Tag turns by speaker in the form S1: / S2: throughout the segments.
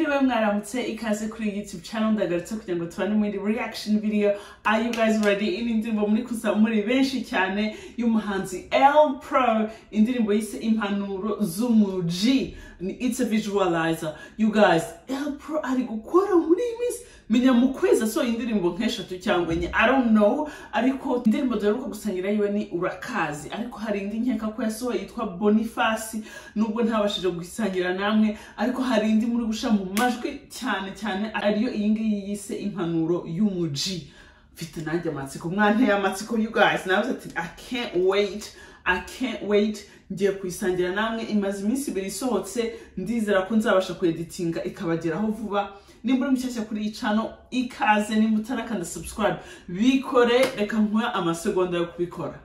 S1: aramutse ikaze kuri youtube channel ndagarutse kugira ngo tubane muri reaction video are you guys ready iyi ndirimbo muri kuza muri benshi cyane y'umuhanzi L Pro indirimbo yise impanuro z'umuji ni it's a visualizer you guys L Pro ari gukora muri iyi minsi menya mu kwezi asohoye indirimbo nk'eshatu cyangwa enye i don't know ariko indirimbo duheruka gusangira yiwe ni urakazi ariko hari indi nkeka ko yasohoye yitwa bonifasi nubwo ntabashije gusangira namwe ariko hari indi muri gusha mu majwi cyane cyane ariyo iyi ngiyi yise impanuro y'umuji mfite nanjye amatsiko mwanteye amatsiko you guys nawe ati i can't wait i can't wait ngiye kuyisangira namwe imaze iminsi ibiri isohotse ndizera ko nzabasha kueditinga ikabageraho vuba nimba uri mushyashya kuri iyi cano ikaze nimba utarakanda subscribe bikore reka nkuha amasegonda yo kubikora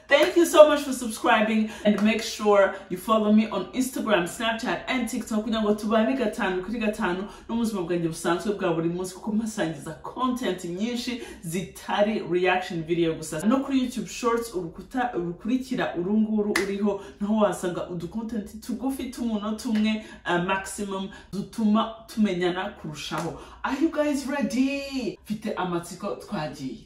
S1: Thank you so much for subscribing and make sure you follow me on Instagram, Snapchat and TikTok kugira ngo tubane gatanu kuri gatanu n'ubuzima bwanjye busanzwe bwa buri munsi kuko mpasangiza content nyinshi zitari reaction video gusa no kuri YouTube Shorts urukuta rukurikira urunguru uriho naho wasanga udu content tugufi tumuno tumwe uh, maximum dutuma tumenyana kurushaho Are you guys ready? Mfite amatsiko twagiye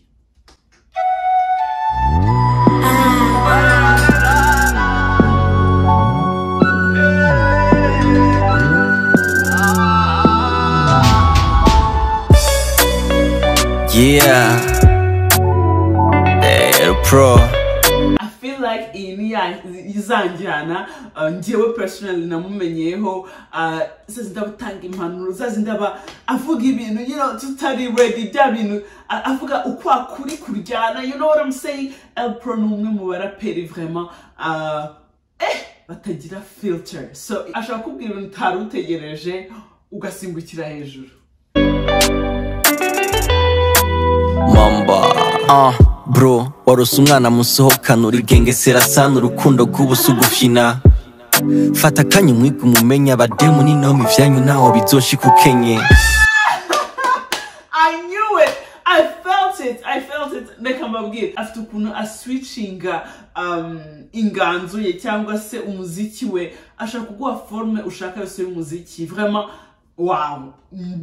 S2: Yeah. Hey, pro.
S1: I feel like iyi ni ya- izanjyana uh, njyewe personally namumenyeyeho uh, zazindi aba atanga impanuro zazindi aba avuga ibintu you know, tutari ready bya bintu a- avuga uko akuri kuryana you know what I'm saying El Pro ni umwe mu baraperi vraiment uh, eh, batagira filter so ashobora kubwira ibintu utari utegereje ugasimbukira hejuru
S2: Mamba. Uh, bro. Warose umwana musohokana uri genge serasana urukundo rw'ubusa ugufina fata akanya umwiga umumenye abademu n'inoma ivyanyu ntaho bizoshikukenye
S1: I knew it. I felt it. I felt it. Reka mbabwire afite ukuntu aswitchinga um, inganzo ye cyangwa se umuziki we ashaka kuguha forme ushaka yose y'umuziki vraiment wow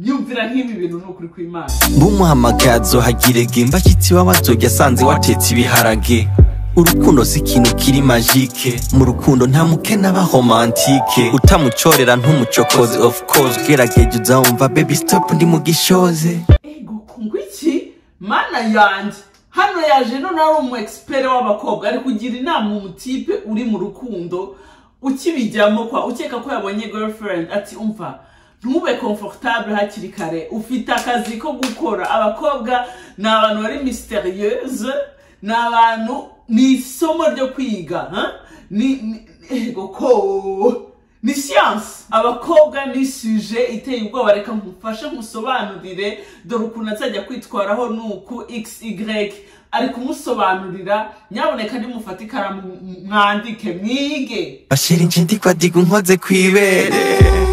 S1: nyumvira nk'ibi bintu ni ukuri kw'imana
S2: mbumuhamagaye azohagirege mbashyitsi w'abazojya asanze watetse ibiharage urukundo si ikintu kiri magike mu rukundo nta mukene aba homantike utamucorera ntumucokoze of course gerageza uzawumva baby stop ndi mu gishoze
S1: ego kungwa iki mana yanjye hano yaje none ari umu expert w'abakobwa ari kugira inama umutipe uri mu rukundo ukibijyamo kwa ukeka ko yabonye girlfriend ati umva ntube comfortable hakiri kare ufite akazi ko gukora abakobwa ni abantu bari misterieuse ni abantu ni isomo ryo kwiga ha? ni ni- ego ko ni siyansi abakobwa ni suje iteye ubwoba reka nkufashe nkusobanurire dore ukuntu azajya kwitwaraho nuku xy ari kumusobanurira nyaboneka nimufate ikaramu m- mwandike mwige
S2: bashira ince ndikwadiga unkoze kwibere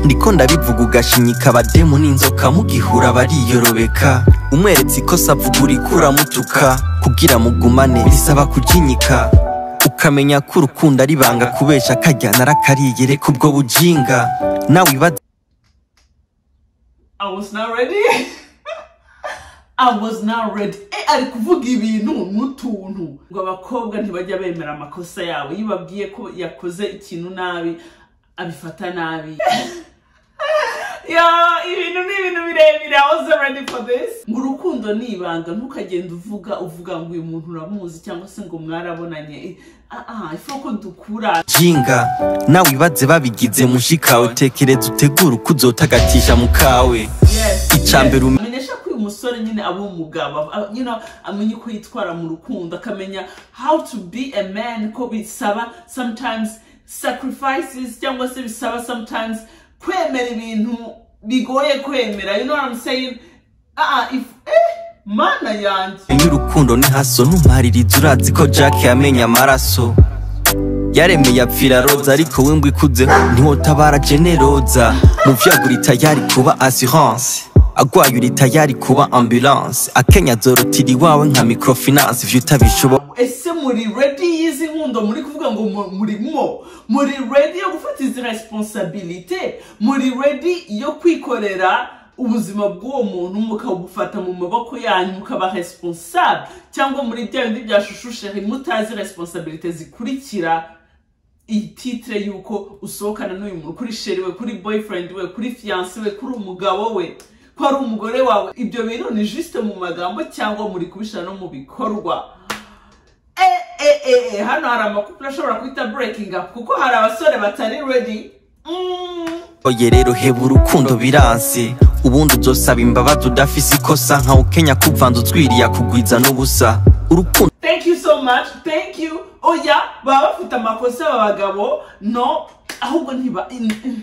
S2: ndiko ndabivuga ugashinyika abademu n'inzoka mugihura bariyorobeka umweretse ikosa avugura ikura mutuka kugira mugumane bisaba kujinyika ukamenya ko urukundo ari ibanga kubesha akajyana arakariyere kubwo bujinga nawe ibaza
S1: I was not ready. I was not ready. Eh, ari kuvuga ibintu n'utuntu ngo abakobwa ntibajya bemera amakosa yabo iyo babwiye ko yakoze ikintu nabi abifata nabi Yo, ibintu ni ibintu birebire I wasn't ready for this ngo urukundo ni ibanga ntukagenda uvuga uvuga ngo uyu muntu uramuzi cyangwa se ngo mwarabonanye Eh, ah ah ifu ko dukura
S2: jinga nawe ibaze babigize mushikawe tekereza utegura uko uzotagatisha mukawe
S1: Yes,
S2: Icambere
S1: yes.
S2: um-
S1: amenyesha ko uyu musore nyine aba umugabo a- you know, amenye uko yitwara mu rukundo akamenya how to be a man ko bisaba sometimes sacrifices cyangwa se bisaba sometimes kwemera ibintu bigoye kwemera you know what I'm saying ah ah, if eh mana yanjye
S2: y'urukundo ni haso ntumaririza urazi ko jack yamenye amaraso yaremeye apfira roza ariko we ngo ikudzeho ntiwotabara generoza mu vyagura itayari kuba assurance agwaye uri tayari kuba ambulance akenya zorotira iwawe nka microfinance ivyo utabishoboye
S1: ese muri redi y'izi nkundo muri kuvuga ngo mu- murimo muri redi yo gufata izi resiponsabilite muri redi yo kwikorera ubuzima bw'uwo muntu mukabufata mu maboko yanyu mukaba responsable cyangwa muri bya bindi bya shushusheri mutazi resiponsabilite zikurikira ititire y'uko usohokana n'uyu muntu kuri sheri we kuri boyfriend we kuri fiyanse we kuri umugabo we ko ari umugore wawe ibyo bintu ni jisite mu magambo cyangwa muri kubishyira no mu bikorwa eh, eh, eh, eh, hano hari amakupure ashobora guhita burekinga kuko hari abasore batari redi Mm.
S2: oye rero heba urukundo biranze ubundi uzosaba imbabazi udafise ikosa nkawe ukenya kuvanza utwiriye akugwiza n'ubusa urukundo
S1: thank you so much thank you oya baba bafite amakosa aba bagabo no ahubwo ntiba in- in-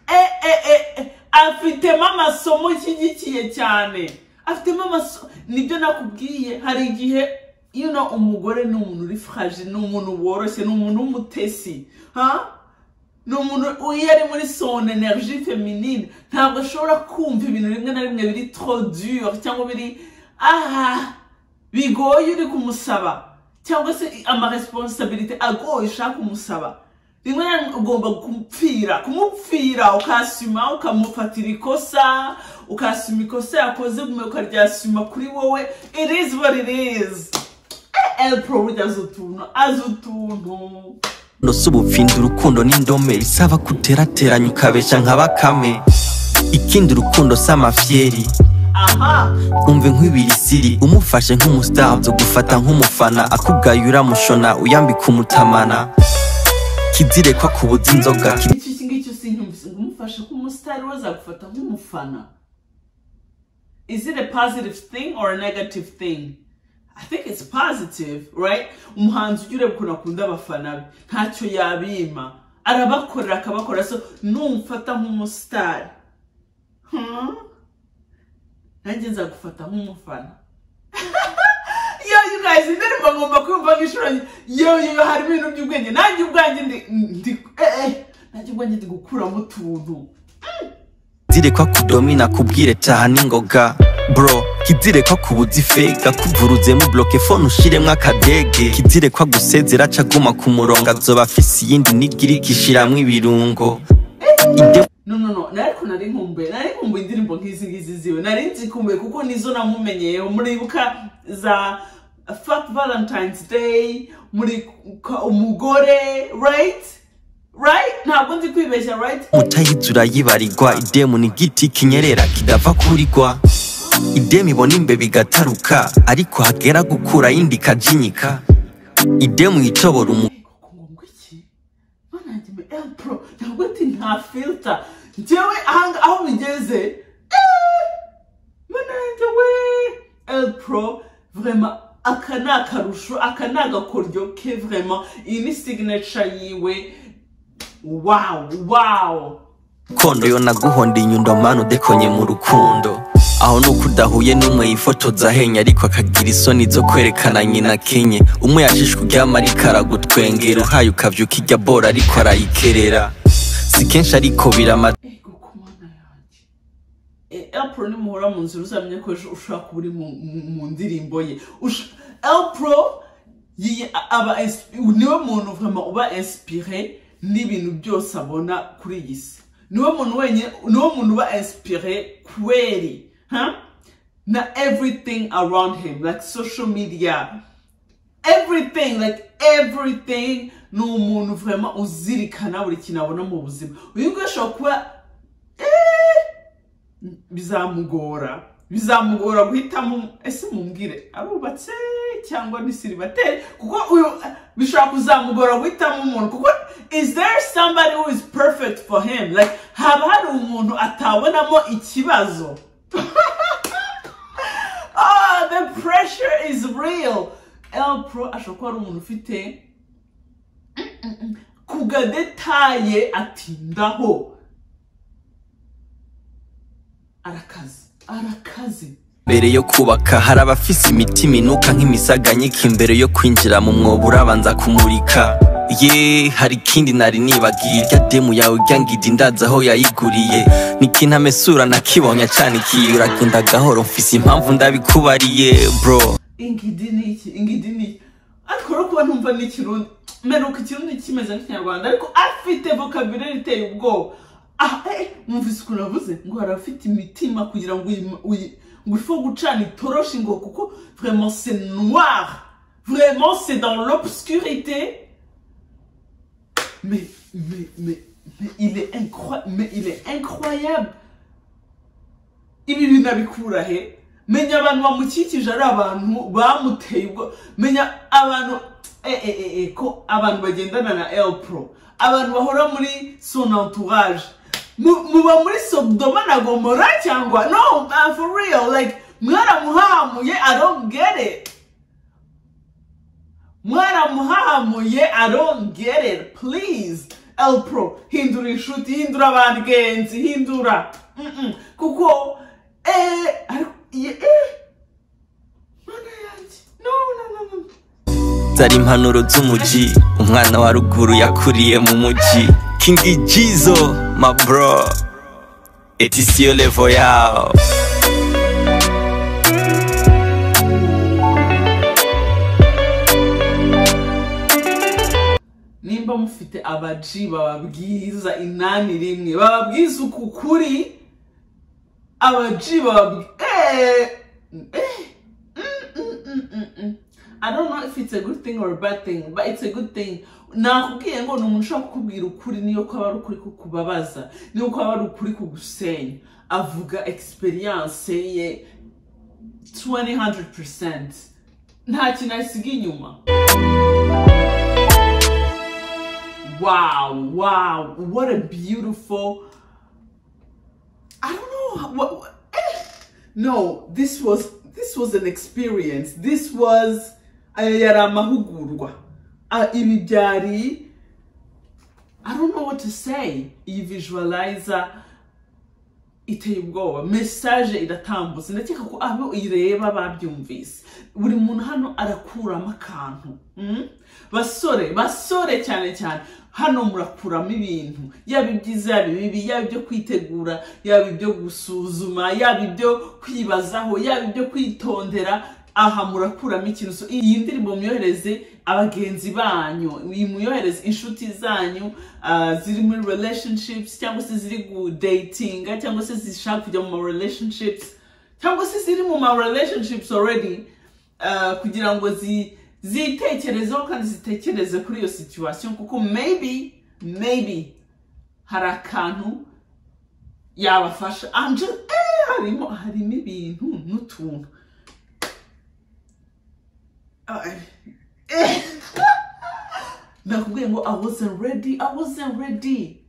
S1: eh, eh, eh, eh, afitemo amasomo ishyigikiye cyane afitemo amasomo nibyo nakubwiye hari igihe you know, umugore ni umuntu uri fraje ni umuntu woroshye ni umuntu w'umutesi ha ni umuntu iyo ari muri son energie feminine ntabwo ashobora kumva ibintu rimwe na rimwe biri trop dur cyangwa biri aha bigoye uri kumusaba cyangwa se amaresponsabilite agoye ushaka kumusaba rimwe na rimwe ugomba kumupfira kumupfira ukasima ukamufatira ikosa ukasima ikosa yakoze ukaryasima kuri wowe it is what it is elpro burya azi utuntu azi utuntu
S2: si ubupfinda urukundo n'indome bisaba kuterateranya ukabeshya nka bakame ikindi urukundo si amafyeri
S1: aha
S2: umva nk'ibirisiri umufashe nk'umusaza gufata nk'umufana akugaye uramushona uyambika umutamana kizire ko akubuza inzoga
S1: iki ngiki usinyumvise ngo umufashe nk'umusitari we azagufata nk'umufana is it a positive thing or a negative thing i think it's positive right umuhanzi ujya ureba ukuntu akunda abafana be ntacyo yabima arabakorera akabakora so numfata nk'umusitari Hmm? nanjye nzagufata nk'umufana yo you guys indirimbo ngomba kumva nk'inshuro nke. yo yo yo, hari ibintu by'ubwenge nanjye ubwanjye ndi ndi eh, eh, nanjye ubwanjye ndi gukuramo utuntu
S2: kizire ko akudomina akubwire taha n'ingoga bro kizire ko akubuza ifega kuvuruzemo bloke fone ushiremo akadege kizire ko agusezera aca aguma ku murongo azoba afise iyindi nigiriki ishiramo ibirungo Ide-
S1: no no no nari ariko nari nkumbuye nari nkumbuye indirimbo nk'izi ngizi ziwe nari nzikumbuye kuko nizo namumenyeyeho muribuka za fuck valentines day muri umugore right right ntabwo ndi kwibeshya right
S2: mutayizi urayibarirwa idemu ni igiti kinyerera kidapfa kurigwa idemu ibona imbeba igataruka ariko hagera gukura yindi ikajinyika idemu yicobora umu
S1: ngo ngomba iki mana yanjye me el pro ntabwo ati nta filter njyewe ahanga aho bigeze eh, mana yanjye we el pro vraiment aka ni akarusho aka ni agakoryo ke vraiment iyi ni signature yiwe wow wow
S2: kondo yo naguhonda inyundo manu udekonye mu rukundo aho nuko udahuye n'umwe yifotoza ahenye ariko akagira isoni zo kwerekana nyina kenye umwe yashishwe uryama ariko aragutwengera uhaye ukavyuka ijya bora ariko arayikerera si kenshi ariko birama
S1: ego ku mana yanjye E, elpro nimuhora mu nzira uzamenye ko ejo ushobora kuba uri mu- mu mu ndirimbo ye Ush- elpro yi- aba insp- niwe muntu vraiment uba inspire n'ibintu byose abona kuri iyi si niwe muntu wenyine niwe muntu uba inspire kweri ha na everything around him like social media everything like everything ni umuntu vraiment uzirikana buri kintu abona mu buzima uyu nguyu ashobora kuba eh, bizamugora bizamugora guhitamo ese mumbwire arubatse cyangwa ni siribateri kuko uyu bishobora kuzamugora guhitamo umuntu kuko is there somebody who is perfect for him like haba hari umuntu atabonamo ikibazo ah the pressure is real el pro ashobora kuba ari umuntu ufite kugadetaye atindaho arakaze arakaze
S2: mbere yo kubaka hari abafise imitima inuka nk'imisaganyika imbere yo kwinjira mu mwobo urabanza kumurika ye hari ikindi nari nibagiye irya demu yawe irya ngidi ndazi aho yayiguriye n'ikintu amesura nakibonye acanikiye uragenda gahoro mfise impamvu ndabikubariye bro
S1: ingidi ni iki ingidi ni iki ariko rero kuba ntumva ni ikirundi mperuka ikirundi kimeze nk'ikinyarwanda ariko afite vocabulary iteye ubwoba aha eh, mwumvise ukuntu avuze ngo hari abafite imitima kugira ngo uyi- uyi- ngo ifu gucana itoroshi ngo kuko vraiment c'est noir vraiment c'est dans l'obscurité mais, mais, mais, mais il est incroyable. Mais il est incroyable. Ibi binabikura he menya abantu bamukikije ari abantu bamuteye ubwo menya abantu e, e, e, e, ko abantu bagendana na L Pro abantu bahora muri son entourage Mu- muba muri Sodoma na Gomora cyangwa no uh, for real like mwaramuhamuye I don't get it mwaramuhamuye i don't get it please el pro hindura inshuti hindura abagenzi hindura Mm-mm. kuko eh, ariko- ye- eh. mana yanjye no no no no
S2: zari impanuro z'umuji umwana wa ruguru yakuriye mu muji kingi jizo mabro etisiyo levo yawo
S1: nimba mufite abaji bababwiza inani rimwe bababwiza uku kuri abaji bababwiza I don't know if it's a good thing or a bad thing, but it's a good thing. Nakubwiye ngo ni umuntu ushobora kukubwira ukuri niyo ko aba ari ukuri kukubabaza, niyo ko aba ari ukuri kugusenya. Avuga experience ye 200%. Nta kintu asiga inyuma. Wow, wow, what a beautiful. I don't know what. what- eh. No, this was this was an experience. This was aya yari amahugurwa. Ah, Ibi byari. I don't know what to say. Iyi visualizer iteye ubwoba message iratambutse ndakeka ko abo ireba babyumvise buri muntu hano arakuramo akantu mm? basore basore cyane cyane hano murakuramo ibintu yaba ibyiza yaba ibibi yaba ibyo kwitegura yaba ibyo gusuzuma yaba ibyo kwibazaho yaba ibyo kwitondera aha murakuramo ikintu So, iyi ndirimbo muyohereze abagenzi banyu iyi muyohereze inshuti zanyu ah, ziri muri relationships cyangwa se ziri gudatinga cyangwa se zishaka kujya mu ma relationships cyangwa se ziri mu ma relationships already ah, kugira ngo zi- zitekerezeho kandi zitekereze kuri iyo situation kuko maybe maybe hari akantu yabafasha I'm just- eh, harimo harimo ibintu n'utuntu I- nakubwiye ngo i wasn't ready i wasn't ready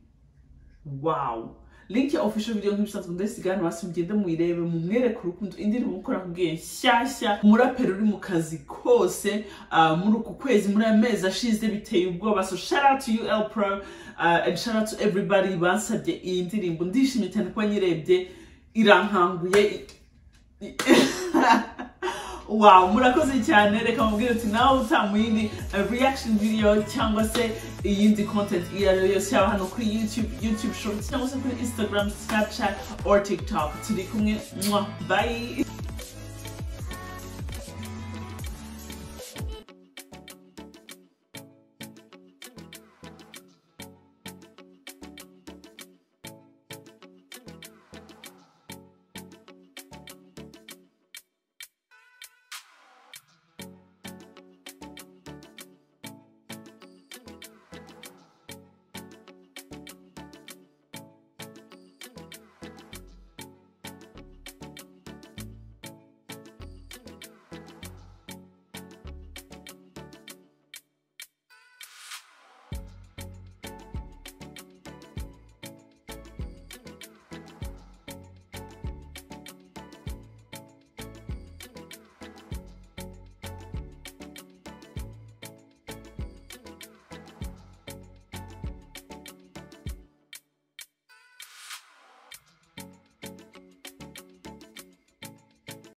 S1: wow link ya official video nk'ibisanzwe ndayisigana hasi mugende muyirebe mumwereke urukundo indirimbo mukora nakubwiye nshyashya umuraperi uri mu kazi kose ah, muri uku kwezi muri aya mezi ashize biteye ubwoba so shout out to you El Pro ah, and shout out to everybody bansabye iyi ndirimbo ndishimye cyane kuba nyirebye irankanguye wow murakoze cyane reka mubwire uti nawe utaha mu yindi eh, reaction video cyangwa se iyindi content iyo ari yo yose yaba hano kuri youtube youtube shorts cyangwa se kuri instagram snapchat or tiktok turi kumwe mwa bye